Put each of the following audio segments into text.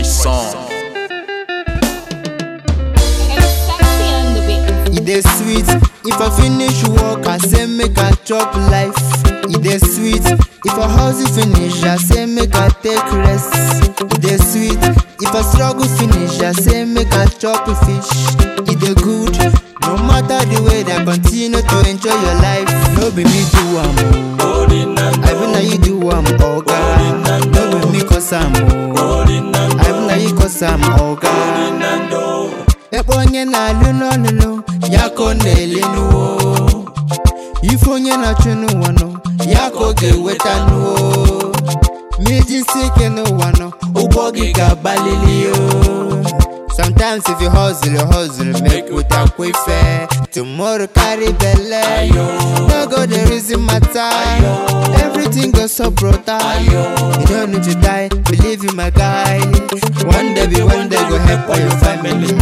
boy song. E dey sweet if I finish work, I say make I chop life. E dey sweet if I hustle finish, I say make I take rest. E dey sweet if I struggle finish, I say make I chop fish. E dey good no matter the way that continue to enjoy your life. No be me do am o, I be na you do am oga. No be me cause am o, I be na you cause am oga. Ebe onye na-alụ n'ọlụlụ ya ka ọ na-ele n'uwo Ife onye na-achụ n'ụwa nọ ya ka ọ ga-eweta n'uwo Ma ijisi ike n'ụwa nọ ụgbọ gị ga-agbalili o Sometimes if you hustle, you hustle, make with a quick fair. Tomorrow carry belle, no go the reason matter. Everything goes so brutal. You don't need to die, believe in my guy. One day be one day go help all your family.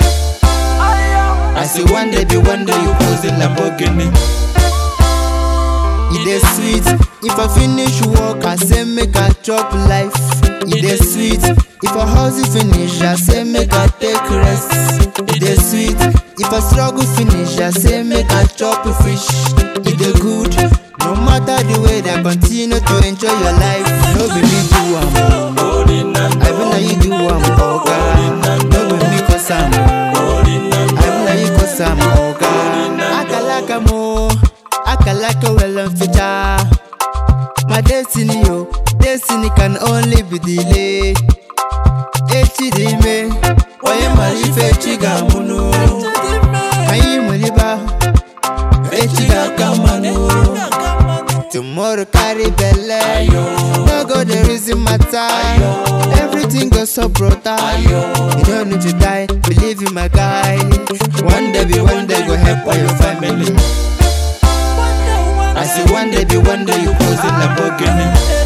I say one day be one day you pose in Lamborghini. E dey sweet if I finish work, I say make I chop life. E dey sweet if I hustle finish, I say make I take rest. E dey sweet if I struggle finish, I say make I chop fish. E dey good no matter the way that continue to enjoy your life. No be me do am o, I be na you do am oga. No be me cause am o, I be na you cause am oga. Akalaka mo, akalaka well mficha. My destiny yo, destiny can only be delayed. Echi dị ime, onye mara ife echi ga-amụ n'o. Anyị nwere ibe ahụ, echi ga-aka mmanụ. Tomorrow carry belle, no go the reason matter. Everything goes so brutal. You don't need to die, believe in my guy. One day be one day go help all your family. I say one day be one day you pose in Lamborghini.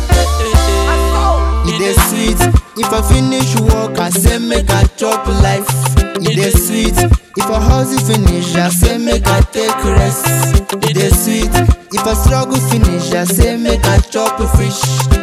E dey sweet if I finish work, I say make I chop life. E dey sweet if I hustle finish, I say make I take rest. E dey sweet if I struggle finish, I say make I chop fish.